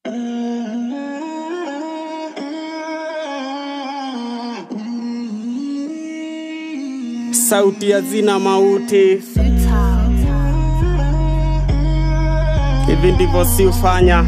sauti hazina mauti. Hivi ndivyo si ufanya.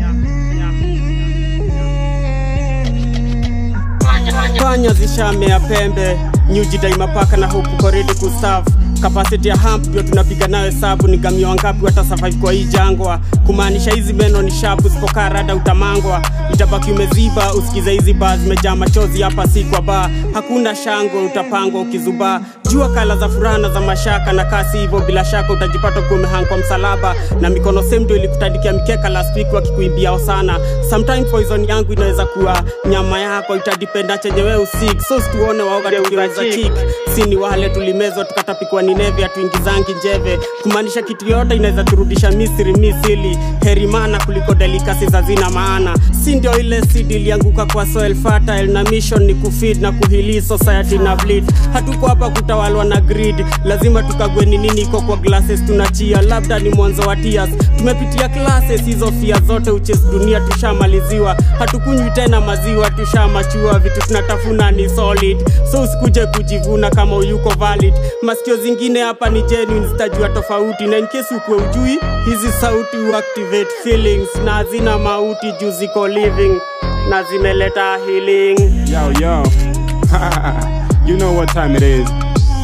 Panya zishamea pembe, nyuji daima paka na huku koridi kustafu kapasiti ya hamp ndio tunapiga nayo hesabu ni gamio wangapi wata survive kwa hii jangwa kumaanisha hizi meno ni shapu sipokaa rada utamangwa itabaki umeziba usikize hizi baa zimejaa machozi hapa si kwa baa hakuna shangwe utapangwa ukizubaa jua kala za furaha na za mashaka na kasi hivyo bila shaka utajipata kuwa umehang kwa msalaba na mikono same ndio ilikutandikia mikeka last week wakikuimbia sana sometimes poison yangu inaweza kuwa nyama yako itadipenda chenye wewe usik so situone waoga tukiweza chik si ni wale tulimezwa tukatapikwa ni neve atuingizangi njeve kumaanisha kitu yote inaweza turudisha misri misili herimana kuliko delikasi za zina maana si ndio ile seed ilianguka kwa soil fertile na mission ni kufeed na kuhili society na bleed hatuko hapa kutawalwa na grid lazima tukague ni nini iko kwa glasses tunachia labda ni mwanzo wa tears tumepitia classes hizo fia zote uches dunia tushamaliziwa hatukunywi tena maziwa tushamachua vitu tunatafuna ni solid so usikuje kujivuna kama uyuko valid masikio zingine hapa ni genuine zitajua tofauti na in case ukuwe ujui hizi sauti huactivate feelings na hazina mauti juu ziko living na zimeleta healing Yo, yo. you know what time it is.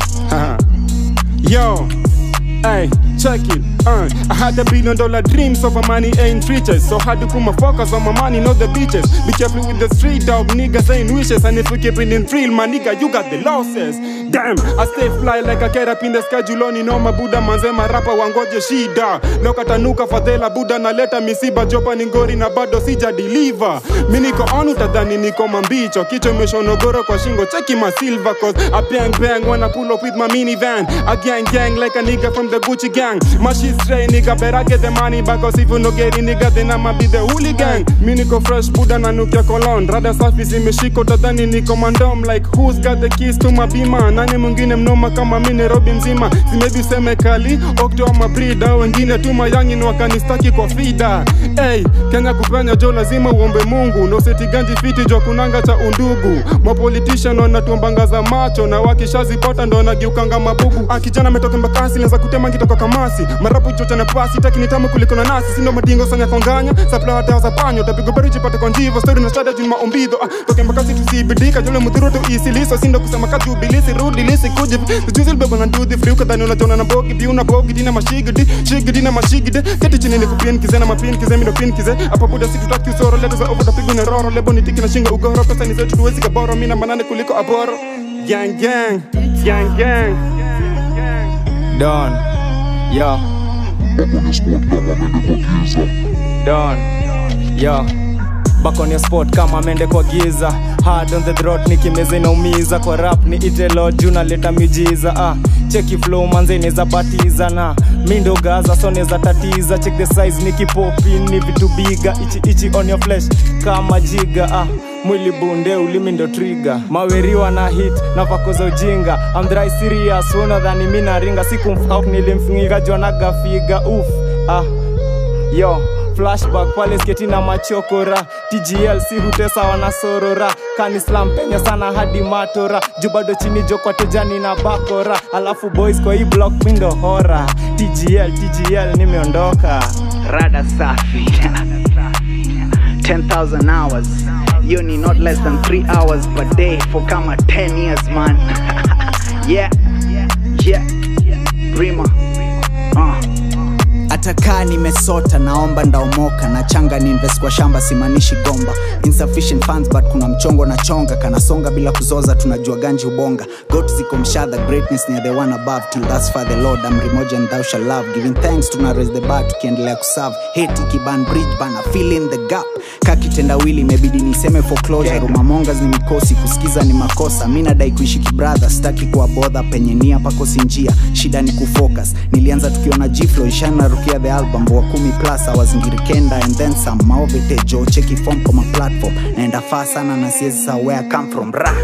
yo. Hey, check it. Uh, I had a billion dollar dreams of a money ain't riches. So had to put my focus on my money, not the bitches. Be careful with the street dog, niggas ain't wishes. And if we keep it in real, my nigga, you got the losses. Damn, I stay fly like a cat up in the schedule on no mabuda manze marapa wangoje shida. Leo katanuka fadhela buda naleta misiba jopa ni ngori na bado sija deliver. Mi niko on utadhani niko mambicho. Kichwa imeshonogoro kwa shingo, cheki my silver cause I bang bang when I pull up with my minivan. I gang gang like a nigga from the Gucci gang. My shit straight nigga, better get the money back cause if you no get it nigga then I'ma be the hooligan. Mi niko fresh buda na nukia cologne. Rada safi zimeshika utadhani niko mandom like who's got the keys to my bima. Nani mwingine mnoma kama mi Nairobi mzima. Zimebi useme kali, okto ama brida. Wengine tu mayangin wakanistaki kwa fida. Hey, Kenya kupenya jo lazima uombe Mungu. No seti ganji fiti jo kunanga cha undugu. Mapolitician wanatuambanga za macho na wakishazipata ndo nagiukanga mabubu. Ah, kijana ametoka mbakasi naza kutema ngitoka kamasi. Marapu chocha na pasi taki ni tamu kuliko nanasi. Sindo madingo sanya konganya. Sapla hata za panyo tapigo bari jipate kwa njivo. Story na shada juni maombido. Ah, toke mbakasi tusibidika jole mudhuru tu isiliso. Sindo kusema kaju bilisi rudi lisi kuji. Tujuzi libebo na do the free ukadhani unachona na bogi. Biu na bogi dina mashigidi. Shigidi na mashigidi. Keti chini ni kupin kize na mapin kize mindo pin kize. Hapa buda si tutaki usoro. Leta za ovo tapigo na roro. Lebo ni tiki na shingo ugoro. Pesa ni zetu tuwezi kaboro. Mina manane kuliko aboro. Gang gang. Gang gang. Don, yo. Don, yo. Back on your spot kama mende kwa giza hard on the throat nikimeza inaumiza kwa rap ni itelo juu naleta miujiza ah. cheki flow manze ineza batiza na mi ndo gaza so neza tatiza check the size nikipopi ni vitu biga ichi ichi on your flesh kama jiga ah mwili bunde ulimi ndo triga maweriwa na hit na vako za ujinga I'm dry serious unadhani mi naringa sikumfau nilimfingiga jonagafiga uf ah yo flashback pale sketi na machokora tgl si hutesa wanasorora kanislam penya sana hadi matora juu bado chini jokwa tejani na bakora alafu boys kwa hii block mindo hora tgl tgl nimeondoka rada safi 10000 hours hiyo ni not less than 3 hours per day for kama 10 years man yeah yeah rima uh. hata kaa nimesota naomba ndaomoka na changa ni invest kwa shamba simanishi gomba insufficient funds but kuna mchongo na chonga kanasonga bila kuzoza tunajua ganji ubonga got ziko mshadha greatness near the one above till thus far the lord amri moja and thou shall love giving thanks tuna raise the bar tukiendelea kuserve hate ikiban bridge bana fill in the gap kakitendawili imebidi niseme foreclosure rumamongas ni mikosi kusikiza ni makosa mi nadai kuishi kibradha sitaki kuwa bodha penye nia pakosi njia shida ni kufocus nilianza tukiona jiflo ishana rukia the album wa kumi plus awazingirikenda and then some maovete jo cheki form kwa maplatform naenda faa sana na siezi saa where I come from ra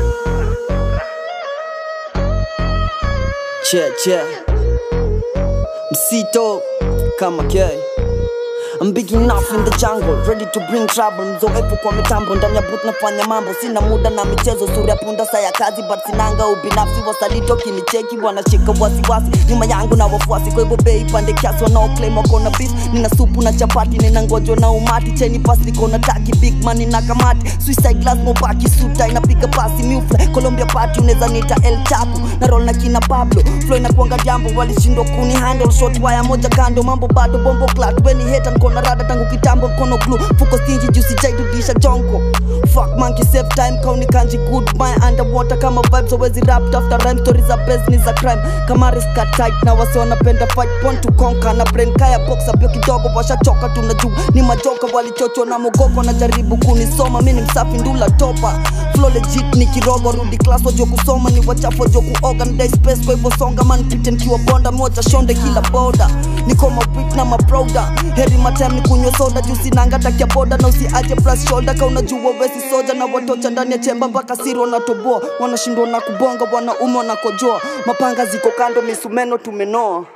che che msito kama k I'm big enough in the jungle ready to bring trouble mzoefu kwa mitambo ndani ya booth nafanya mambo sina muda na michezo sura ya punda saa ya kazi but sinanga ubinafsi wasalito kinicheki wanashika wasiwasi nyuma yangu na wafuasi kwa hivyo bei pande kiasi wanaoclaim wako na beef nina supu na chapati nina ngojo na umati cheni pas niko na taki big man nina kamati suicide glass mobaki suta inapiga pasi mufle Colombia party unaweza nita El Chapo na roll na kina Pablo flow inakuanga jambo walishindwa kuni handle shot wire moja kando mambo bado bombo clat weni heta niko na rada tangu kitambo mkono glue fuko stingy juicy jaidudisha jonko fuck monkey save time kauni kanji good my underwater kama vibes always rap after rhyme stories za best ni za crime kama risk tight na wasi wanapenda fight point to conquer na brain kaya box up yo kidogo washachoka tunajua ni majoka walichochwa na mogoko na jaribu kunisoma mi ni msafi ndula topa flow legit ni kirogo rudi class wajo kusoma ni wachafu wajo kuoga ndai space kwa hivyo songa man pite nikiwa bonda moja shonde kila boda niko mapit na maprouda heri matem ni kunywa soda juu sinanga takia boda na usiaje plus shoulder ka unajua wesi soja na watocha ndani ya chemba mpaka siri wanatoboa wanashindwa na kubonga wanaume wanakojoa mapanga ziko kando misumeno tumenoa